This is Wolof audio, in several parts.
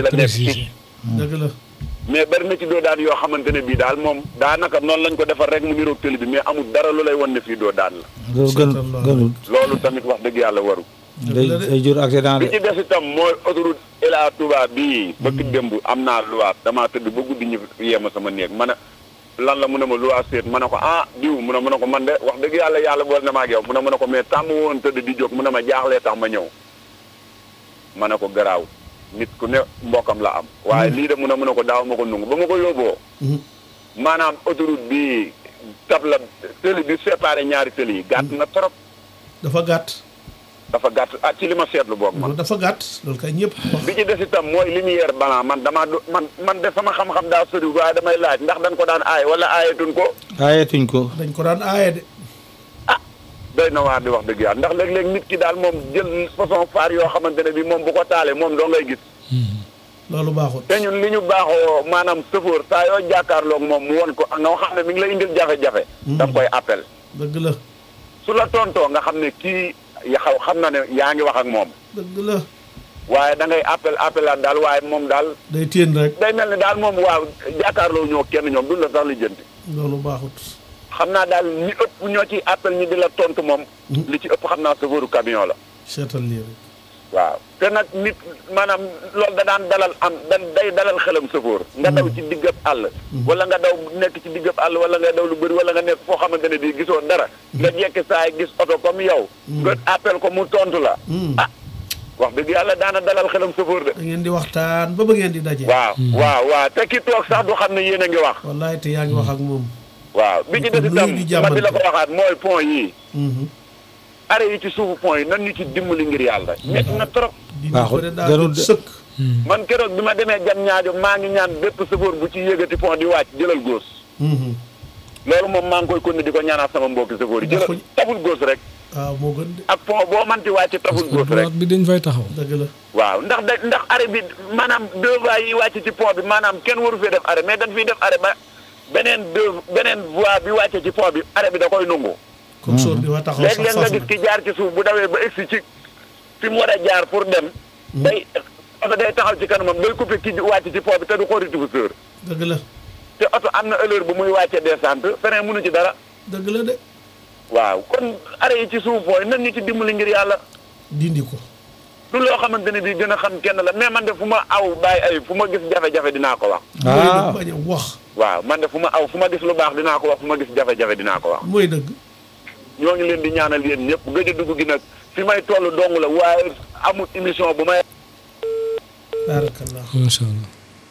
la nekk ci préciser. dëgg la mais bari na ci doo daan yoo xamante ne bii daal moom daanaka noonu lañ ko defar rek mu niroog tëli bi mais amul dara lu lay wan ne fii doo daan la loolu gën Seetal loolu. gënul loolu tamit wax dëgg yàlla waru day day jur accident bi de ci des itam mooy autoroute Ila Touba bii bëgg démb am naa luwaat damaa tëdd ba guddi ñu yema sama néeg ma ne lan la mu ne ma luwaat seet ma ne ko ah diw mu ne ma ne ko man de wax dëgg yàlla yàlla bool na ma ak yow mu ne ma ne ko mais tàmm woon tëdd di jóg mu ne ma jaaxlee tax ma ñëw ma ne ko garaaw nit ku ne mbokkam la am waaye lii de mu ne mu ne ko daaw ma ko nungu ba ma ko yóbboo Mhm. maanaam autoroute bi tab la tëli bi séparé ñaari tëli yi gàtt na trop dafa gàtt dafa gàtt ah ci li ma seetlu boog man loolu dafa gàtt loolu kay ñëpp wax bi ci des itam mooy lumière blanc man damaa du man man de sama xam-xam daa sori waaye damay laaj ndax dañ ko daan aaye wala aayetuñ ko aayetuñ ko dañ ko daan aaye de doy na waar di wax dëgg yàlla ndax léeg-léeg nit ki daal moom jël façon faar yoo xamante ne bi moom bu ko taalee moom doo ngay gis loolu baaxul te ñun li ñu baaxoo maanaam sëfoor saa yoo jàkkaarloog moom mu won ko nga xam ne mi ngi la indil jafe-jafe daf koy appel dëgg la su la tontoo nga xam ne kii ya xaw xam na ne yaa ngi wax ak moom dëgg la waaye da ngay appel appelaat daal waaye moom daal day téen rek day mel ni daal moom waaw jàkkaarloo ñoo kenn ñoom duñ la sax li jënti loolu baaxut xam naa daal ñi ëpp ñoo ci appel ñi di la tontu moom li ci ëpp xam naa chauffeur camion la seetal lii rek waaw te nag nit maanaam loolu da daan dalal am da day dalal xelam chauffeur nga daw ci diggab àll wala nga daw nekk ci diggab àll wala nga daw lu bëri wala nga nekk foo xamante ne bii gisoo dara nga jekki saa yi gis oto comme yow nga appel ko mu tontu la ah wax dëgg yàlla daana dalal xelam chauffeur de da ngeen di waxtaan ba ba ngeen di daje waaw waaw waaw te ki toog sax du xam ne yéen a ngi wax wallaay te yaa ngi wax ak moom waaw bi ci des Nuyu itam di ma di la ko jàmmante. waxaat mooy pont yii Mhm. arrêt yi ci suufu pont yi nan ñu ci dimbali ngir yàlla nekk na trop di Baaxul. ko de daa Jarul jot de. sëkk man keroog bi ma demee jam ñaajo maa ngi ñaan bépp chauffeur bu ci yëgati pont di wàcc jëlal góos Mhm. loolu moom maa ngi koy continuer di ko ñaanaat sama mbokki chauffeur yi Ndax jëlal taful góos rek waaw moo gën de ak pont boo manti wàcc taful góos rek droite bi dañ fay taxaw. dëgg la waaw ndax da ndax arrêt bi maanaam deux voies yi wàcc ci pont bi maanaam kenn waru fee def arrêt mais dañ fiy def arrêt ba beneen deux beneen voie bi wàcce ci pont bi arrêt bi da koy nungu comme sóor di wa taxaw léeg-léeg sax nga saf gis ki jaar ci suuf bu dawee ba egsi ci fi mu war a jaar pour dem day oto day taxaw ci kanamam day coupé ki wàcc ci pont bi te du xool rétroviseur dëgg la te oto am na heure bu muy wàcce descente feneen mënu ci dara dëgg la de waaw kon arrêt yi ci suuf pont yi nan ñu ci dimbali ngir yàlla dindi ko du loo xamante ne bii gën a xam kenn la mais man de fu ma aw bàyyi ay fu ma gis jafe-jafe dinaa ko wax mooy ah dëgg bañ a wax waaw man de fu ma aw fu ma gis lu baax dinaa ko wax fu ma gis jafe-jafe dinaa ko wax mooy dëgg ñoo ngi leen di ñaanal yéen ñëpp gëj a dugg gi nag fi may toll dong la waaye amul émission bu may baarakallah macha allah.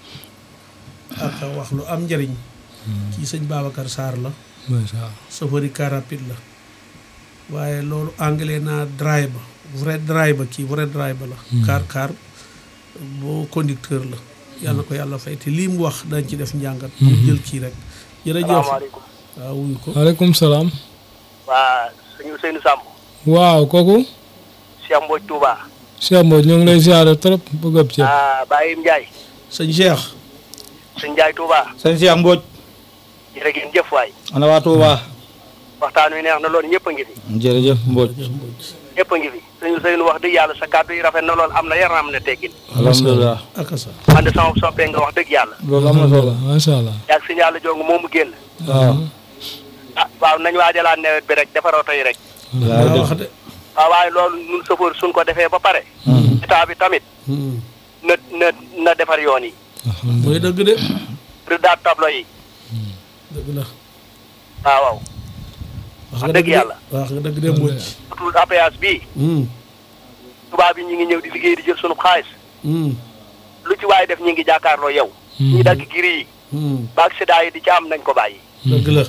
ak wax lu am njëriñ kii sëñ Babacar Sarr la macha allah. chauffeur yi car rapide la waaye loolu anglais naa driver vrai driver kii vrai driver la car car boo conducteur la yàlla na ko yàlla fay te lii mu wax dañ ci def njàngat ñu jël kii rek jërëjëf salaamaaleykum waaw wuyu ko waaleykum salaam. waa sëñ Ousseynou Samb waaw kooku. Cheikh Mbodj Touba Cheikh Mbodj ñu ngi lay ziare trop bëgg ab ceeb. ah Baye Ndiaye sëñ Cheikh sëñ Ndiaye Touba sëñ Cheikh Mbodj jërë ngeen jëf waay ana waa Touba waxtaan wi neex na lool ñëpp a ngi fi jërëjëf Mbodj ñëpp a ngi fi sëñ Ousseynou wax dëgg yàlla sa kàddu yi rafet na lool am na yar am na teggin alhamdulilah ak sa man de sama soppee nga wax dëgg yàlla loolu am na solo macha allah. yaag sëñ yàlla jong moomu génn waaw ah waaw nañ waajalaat nawet bi rek defar oto yi rek laa daa def wax de waaw waaye loolu ñun chauffeur suñ ko defee ba pare état bi tamit Hmm. na na na defar yoon yi mooy dëgg de rëddaat tableau yi dëgg la waaw waaw wax dëgg yàlla. wax nga dëgg de Mbodj autoroute à péage bii Hmm. tubaab yi ñu ngi ñëw di liggéey di jël sunu xaalis Hmm. lu ci waaye def ñu ngi jàkkaarloo yow ñi dagg giri yi Hmm. ba accident yi di ci am nañ ko bàyyi dëgg la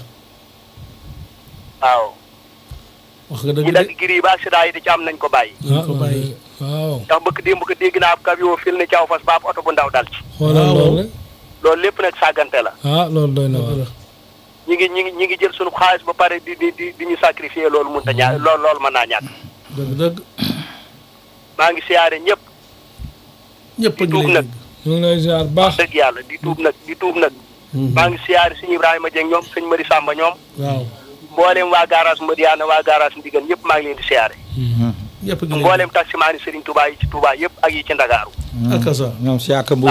waaw wax nga dëgg ñi de dagg giri yi ba accident yi di ci am nañ ko bàyyi ah ko bàyyi. waaw. ndax bëgg démb ko dégg naa ab camion fil ne caw fas ba ab oto bu ndaw dal ci xoolal waaw. loolu rek. loolu lépp nag sàggante la ah loolu doy na dëgg waar. la ñi ngi ñi ngi ñi ngi jël sunu xaalis ba pare di di di di ñu sacrifier loolu mun ta ñaa loolu loolu mën naa ñàkk dëgg dëgg maa ngi siyaare ñëpp ñëpp a ngi tuub lay nag. dégg ñu ngi lay ziar baax. dëgg yàlla di tuub nag di tuub nag maa ngi siyaare sëñ Ibrahima Dieng ñoom sëñ Mari Samba ñoom waaw mboolem waa garage Madiana waa garage Ndigal ñëpp maa ngi leen di siyaare ñëpp a ngi lay mboolem taximaani Serigne Touba yi ci Touba yëpp ak yi ci Ndakaaru dégg ak sa ñoom si ak Mbodj